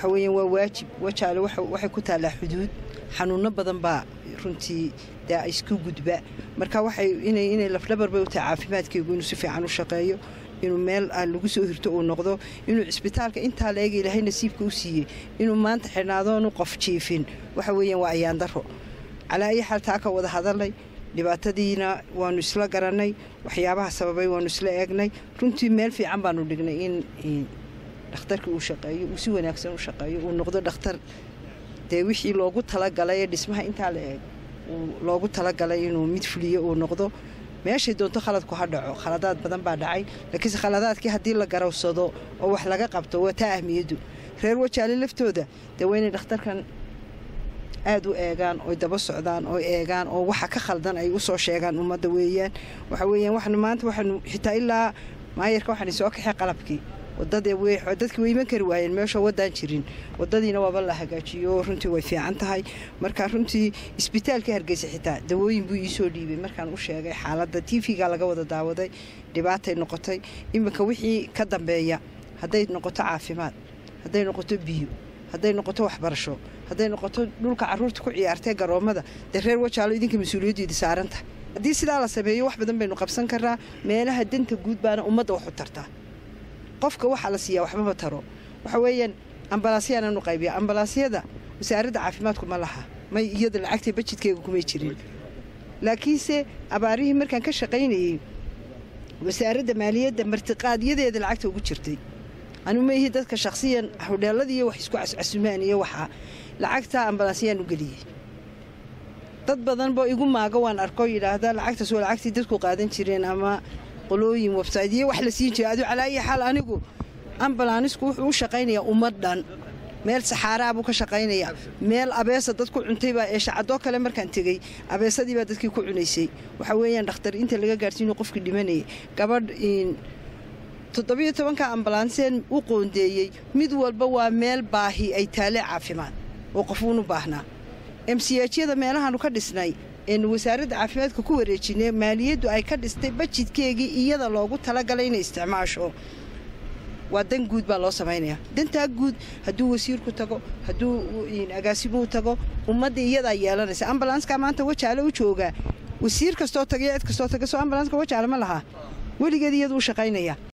waxa weeyaan waa waajib wajaale waxay ku taallaa xuduud xanuunno badan baa runtii dee isku gudba marka waxay inay inay lafdhabarba u tahay caafimaadkaygu inuu si fiican u shaqeeyo inuu meel aan lagu soo hirto uu noqdo inuu cisbitaalka intaa la eega ilaahay nasiibka u siiyey inuu maanta xidhnaadoonu qof jiifin waxa weeyaan waa ayaandaro calaa ayi xaal taa ka wada hadalnay dhibaatadiina waanu isla garannay waxyaabaha sababay waanu isla eegnay runtii meel fiican baanu dhignay in dhakhtarkii uu shaqeeyo uu si wanaagsan u shaqeeyo uu noqdo dhakhtar dee wixii loogu talagalay ee dhismaha intaa la eeg loogu talagalay inuu mid fuliyo uu noqdo meeshay doonto khaladku ha dhaco khaladaad badan baa dhacay laakiinse khaladaadkii haddii la garawsado oo wax laga qabto waa taa ahmiyaddu reer wajaale laftooda dee waa inay dhakhtarkan aad u eegaan oy daba socdaan oo eegaan oo waxa ka khaldan ay usoo sheegaan ummadda weeyaan waxa weeyaan waxnu maanta waxaanu xitaa ilaa maayarka waxaan soo kaxay qalabkii wadadadkii way iman kari waayeen meeshoo waddaan jirin waddadiina waaba la hagaajiyo runtii way fiican tahay marka runtii isbitaalka hargeysa xitaa dawooyin buu iisoo dhiibay markaan u sheegay xaaladda tv-ga laga wada daawaday dhibaatay noqotay iminka wixii ka dambeeya hadday noqoto caafimaad hadday noqoto biyo hadday noqoto waxbarasho hadday noqoto dhulka caruurta ku ciyaartee garoommada dee reer wajaalo idinka mas-uuliyaddeeda saaran tahay haddii sidaa la sameeyo wax badan baynu qabsan karnaa meelaha danta guud baana ummadda wax u tartaa qofka waxaa la siiyaa waxbama taro waxa weeyaan ambalaasyaaanu qaybiya ambalaasyada wasaaradda caafimaadku ma laha may iyada lacagta bajidkeega kumay jirin laakiinse abaarihii markaan ka shaqaynayey wasaaradda maaliyadda martiqaadyadeeda lacagta ugu jirtay anu maihi dadka shakhsiyan hodheeladiiyo wax isku cascasumaan iyo waxaa lacagta ambalaasyaan u geliyey dad badan boo igu maago waan arko yidhaahda lacagtaas waa lacagtii dadku qaadan jireen ama qolooyin websaytyo wax la siin jira adu calaa ayi xaal anigu ambalanisku wuxuu u shaqaynayaa ummad dhan meel saxaaraa buu ka shaqaynayaa meel abeesa dad ku cuntaybaa ee shacadoo kale markaan tegey abeesadii baa dadkii ku cunaysay waxaa weeyaan dhakhtar inta laga gaarsiino qofkii dhimanayay gabadh toddobiyo tobanka ambalanseen u qoondeeyey mid walba waa meel baahi ay taale caafimaad oo qofuunu baahnaa emsiyaadyada meelahaanu ka dhisnay eenu wasaaradda caafimaadka ku wareejinay maaliyaddu ay ka dhistay bajidkeegii iyada loogu talagalay inay isticmaasho waa dan guud baa loo samaynayaa dantaa guud hadduu wasiirku tago hadduu agaasimuu tago ummadda iyadaa yeelanaysa ambalanska maanta wajaale u joogaa wasiir kastoo tagayo cid kastoo taga soo ambalanska wajaale ma lahaa weligeed iyadu u shaqaynaya